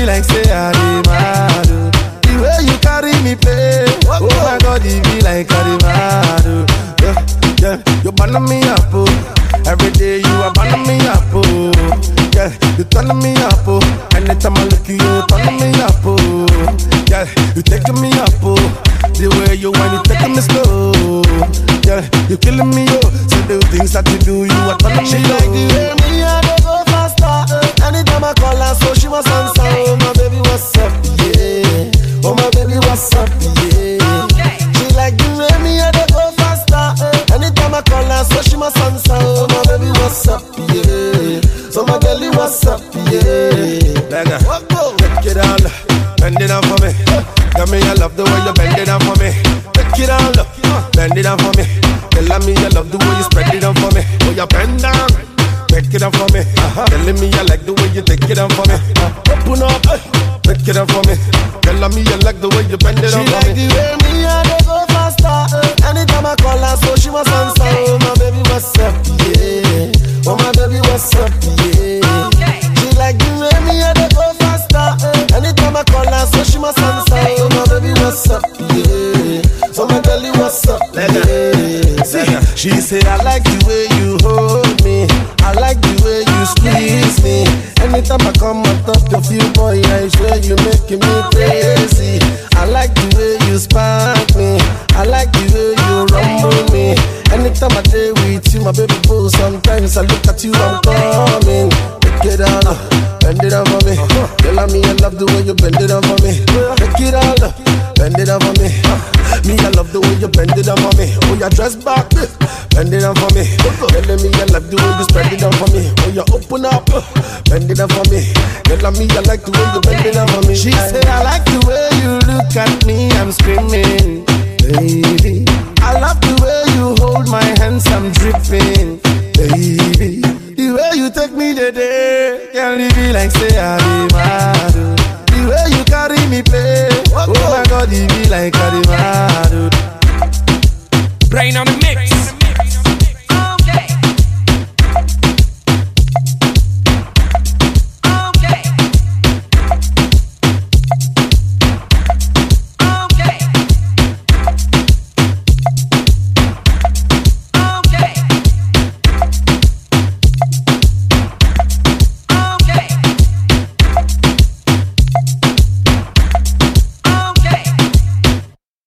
like say I dey mad. oh. The way you carry me play, oh my God, it be like I dey mad. oh. Yeah, yeah, you burn me up, oh. Every day you are burning me up, oh. Yeah, you turn me up, oh. Anytime I look you, you turn me up, oh. Yeah, you taking me up, oh. The way you want, you taking me slow. Yeah, you killing me, oh. So the things that you do, you are turning me She low. like the way me I dey go faster. Anytime I call her, so she must answer. Oh my baby, what's up? Yeah. Oh my baby, what's up? Yeah. She like the way me I dey go faster. Anytime I call her, so she must answer. Oh my baby, what's up? Yeah. So my girlie, what's up? Yeah. Beggar, take it all, bend it down for me. Tell me you love the way you bend it down for me. Take it all, bend it down for me. Tell me you love the way you spread it down for me. Oh, you bend down, take it down for me. Telling me you like the way you take it down for me. Open up, take it down for me. Tell me you like the way you bend it She down for like me. the way me I dey go faster. Anytime I call her, so she must answer. Oh my baby, what's up? Yeah. Oh my baby, what's up? Yeah. She like the way me I dey go faster. Anytime I call her, so she must answer. Oh my baby, what's up? Yeah. So my girlie, what's up? Yeah. See, she say I like the way you hold me. I like the way you squeeze me. Anytime I come on top of you, boy, I swear you making me crazy. I like the way you spank me. I like the way you rumble me. Anytime I day with you, my baby boo. Sometimes I look at you, I'm coming. Take it all, bend it down for me. Tell me I love the way you bend it down for me. Take it all, bend it down for me. Me, I love the way you bend it down for me. Oh, you dress back, bend it down for me. Telling me I love the way you spread it down for me. Oh, you open up, bend it down for me. Tell me I like the way you bend it down for me. She said I like the way you look at me. I'm screaming, baby. I love the way you hold my hands. I'm dripping, baby. The way you take me today, can't leave me like say I be mad. oh. The way you carry me play, oh my God, it be like I be mad. oh. Brain on the mix.